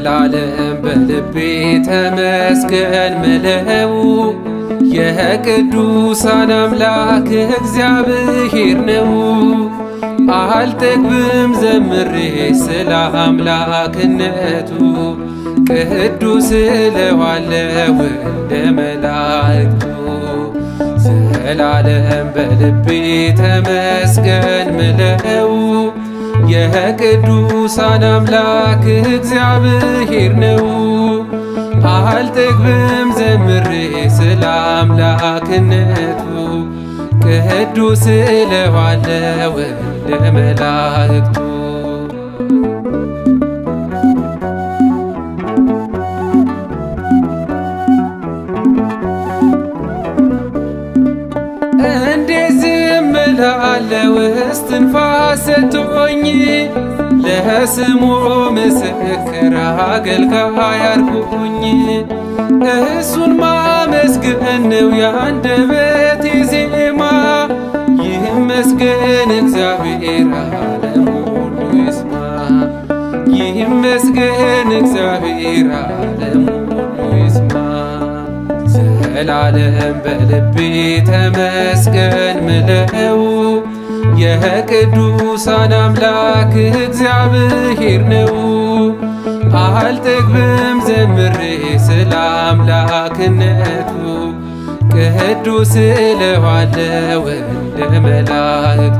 ዘላለም በልቤ ተመስገን ምለው የቅዱሳን አምላክ እግዚአብሔር ነው። አልጠግብም ዘምሬ ስለ አምላክነቱ ቅዱስ እለዋለሁ እንደ መላእክቱ ዘላለም በልቤ ተመስገን ምለው የቅዱሳን አምላክ እግዚአብሔር ነው። አልጠግብም ዘምሬ ስለ አምላክነቱ ቅዱስ እለዋለሁ እንደ መላእክቱ እንዴት ዝም እላለሁ እስትንፋስ ሰጥቶኝ ለስሙ ምስክር አገልጋይ አድርጎኝ እሱን ማመስገን ነው የአንደበቴ ዜማ። ይመስገን እግዚአብሔር ዓለም ሁሉ ይስማ። ይመስገን እግዚአብሔር ዓለም ሁሉ ይስማ። ዘላለም በልቤ ተመስገን ምለው የቅዱሳን አምላክ እግዚአብሔር ነው። አልጠግብም ዘምሬ ስለ አምላክነቱ ቅዱስ እለዋለሁ እንደ መላእክቱ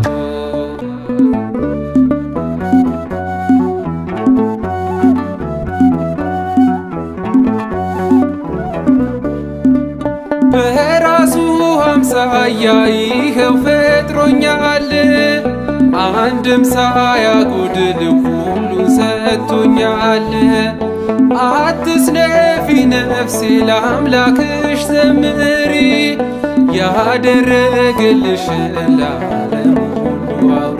በራሱ አምሳያ ይኸው ፈጥሮኛል። አንድም ሳያጎድል ሁሉን ሰጥቶኛል። አትስነፊ ነፍሴ ለአምላክሽ ዘምሪ ያደረገልሽን ለዓለም ሁሉ አውሪ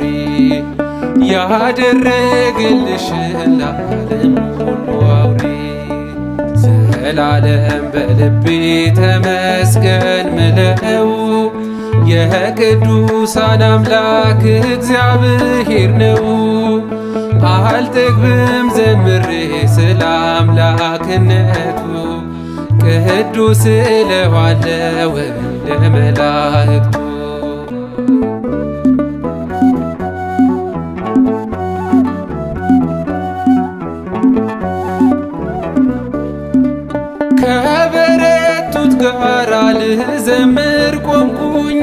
ያደረገልሽን ለዓለም ሁሉ አውሪ ዘላለም በልቤ ተመስገን ምለው የቅዱሳን አምላክ እግዚአብሔር ነው። አልጠግብም ዘምሬ ስለ አምላክነቱ ቅዱስ እለዋለሁ እንደ መላእክቱ ከበረቱት ጋራ ልዘምር ቆምኩኝ።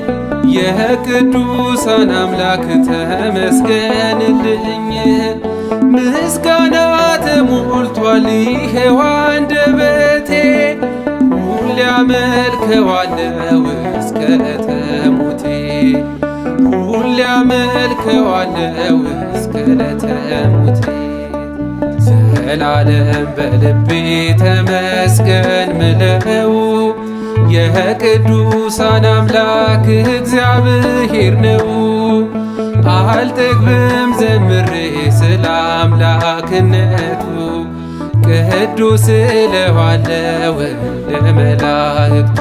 የቅዱሳን አምላክ ተመስገንልኝ። ምስጋና ተሞልቷል ይሄው አንደበቴ ሁሌ አመልከዋለሁ እስከ ለተሞቴ ሁሌ አመልከዋለሁ እስከ ለተሞቴ ዘላለም በልቤ ተመስገን ምለው የቅዱሳን አምላክ እግዚአብሔር ነው። አልጠግብም ዘምሬ ስለ አምላክነቱ ቅዱስ እለዋለሁ እንደ መላእክቱ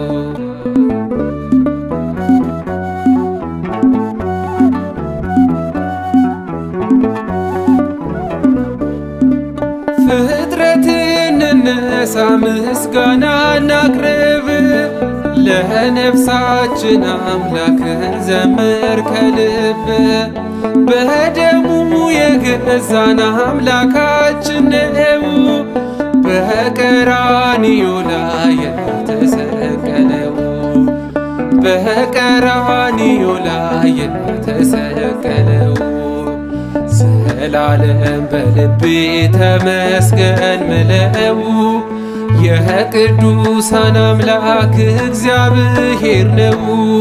ፍጥረትን እነሳ ምስጋና እናቅርብ ለነፍሳችን አምላክን ዘምር ከልብ በደሙ የገዛን አምላካችን ነው በቀራንዮ ላይ የተሰቀለው በቀራንዮ ላይ የተሰቀለው ዘላለም በልቤ ተመስገን ምለው የቅዱሳን አምላክ እግዚአብሔር ነው።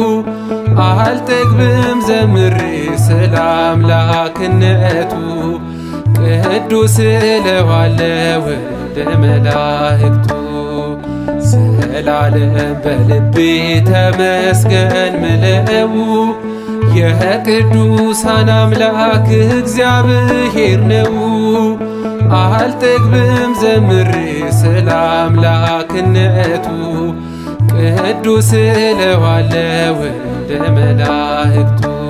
አልጠግብም ዘምሬ ስለ አምላክነቱ ቅዱስ እለዋለሁ እንደ መላእክቱ ዘላለም በልቤ ተመስገን ምለው የቅዱሳን አምላክ እግዚአብሔር ነው። አልጠግብም ዘምሬ ስለ አምላክነቱ ቅዱስ እለዋለሁ እንደ መላእክቱ